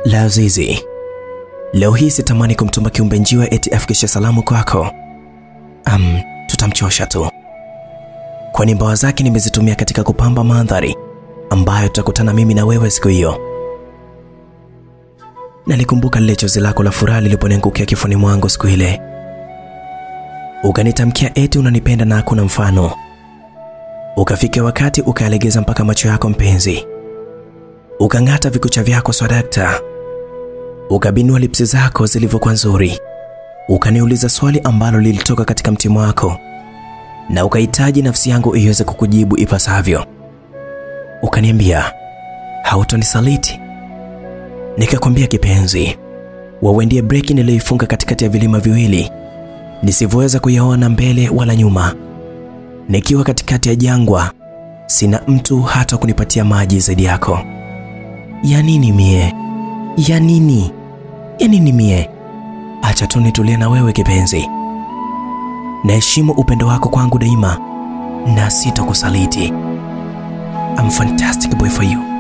La Azizi, leo hii sitamani kumtuma kiumbe njiwa eti afikishe salamu kwako. Um, tutamchosha tu, kwani mbawa zake nimezitumia katika kupamba mandhari ambayo tutakutana mimi na wewe siku hiyo. Nalikumbuka lile chozi lako la furaha liliponiangukia kifuni mwangu siku ile, ukanitamkia eti unanipenda na hakuna mfano. Ukafika wakati ukalegeza mpaka macho yako mpenzi, ukang'ata vikucha vyako swadakta, ukabinua lipsi zako zilivyokuwa nzuri, ukaniuliza swali ambalo lilitoka katika mtimo wako na ukahitaji nafsi yangu iweze kukujibu ipasavyo. Ukaniambia hautonisaliti. Nikakwambia kipenzi, wewe ndiye breki niliyoifunga katikati ya vilima viwili nisivyoweza kuyaona mbele wala nyuma. Nikiwa katikati ya jangwa, sina mtu hata kunipatia maji zaidi yako. Ya nini mie? Ya nini? Ya nini mie? Acha tu nitulie na wewe kipenzi. Naheshimu upendo wako kwangu daima na sitakusaliti. I'm fantastic boy for you.